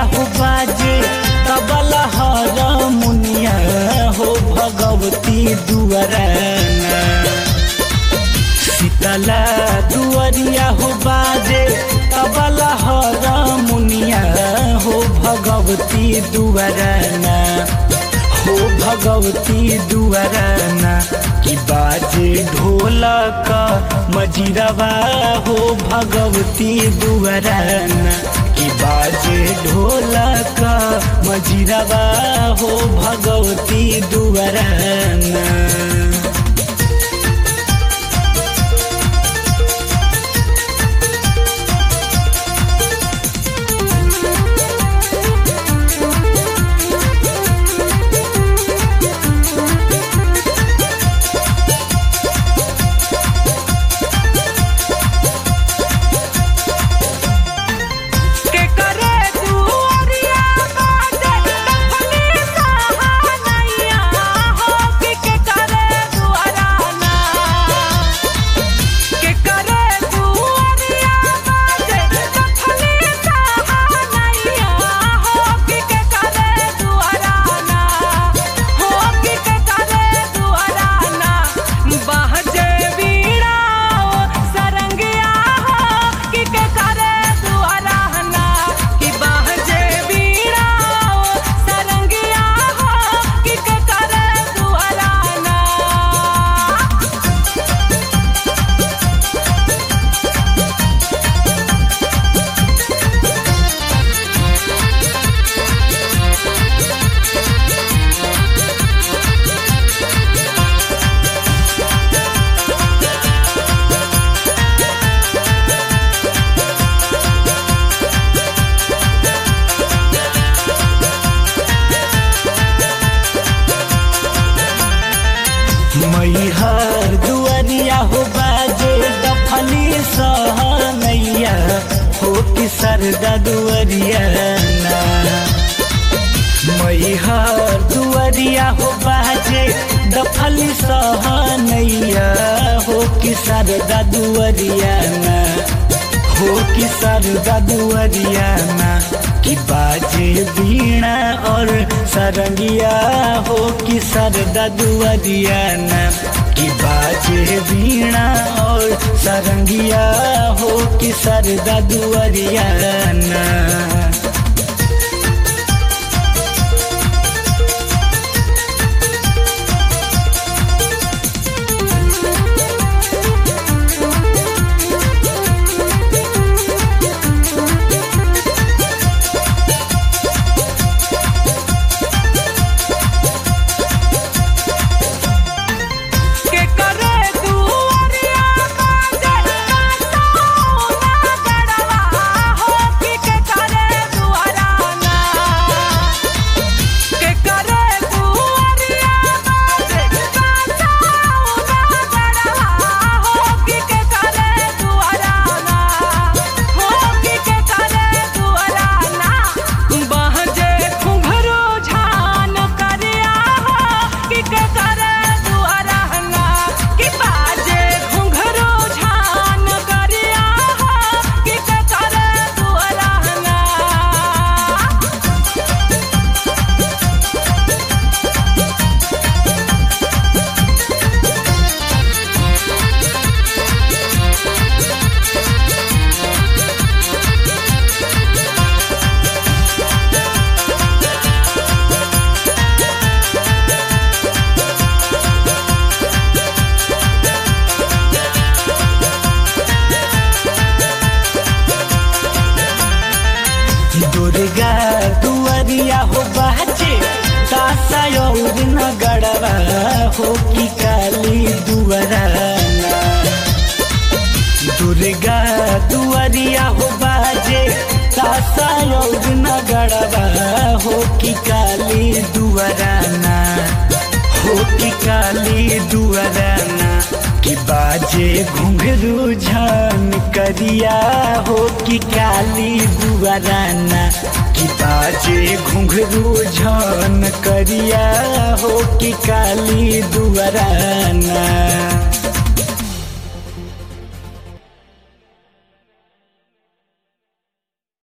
हो बाजे तबला हर मुनिया हो भगवती दुआराना शीतला दुआरिया हो बाजे तबला हर मुनिया हो भगवती दुआराना हो भगवती दुआराना कि बाजे ढोलक मजिरवा हो भगवती दुआराना कि बाजे ढोलक मजिरवा हो भगवती दुआराना के करे दुआरिया बाजे दफनी सहानैया हो कि के करे दुआराना के करे दुआरिया बाजे दफनी सहानैया हो कि के करे दुआराना हो कि के करे दुआराना बाजे बीड़ा सरंगिया हो कि के करे दुआराना कि बाजे बीड़ा सरंगिया हो कि के करे दुआराना मैहर दुआरिया हो बाजे दफली सहनैया हो कि सरदा दुआरिया ना मैहर दुआरिया हो बाजे दफली सहनैया हो कि सरदा दुआरिया ना हो कि सरदा दुआरिया ना कि बाजे बीणा और सरंगिया हो कि सरदा दुआरिया ना कि बाजे बीणा और सरंगिया हो कि सरदा दुआरिया ना के करे दुआरिया बाजे सोना गड़वा हो कि के करे दुआराना के करे दुआरिया बाजे सोना गड़वा हो कि के करे दुआराना हो कि के करे दुआराना बहजे घुंघरू झान करिया हो कि के करे दुआराना कि बाजे घुंघरू झान करिया हो कि के करे दुआराना दुर्गा दुआरिया हो बाजे तासा और नगड़वा हो कि काली दुआराना दुर्गा दुआरिया हो बाजे तासा और नगड़वा हो कि काली दुआराना हो कि काली दुआराना कि बाजे घुंघरू झान करिया हो कि काली दुआराना कि बाजे घुंघरू झान करिया हो कि काली दुआराना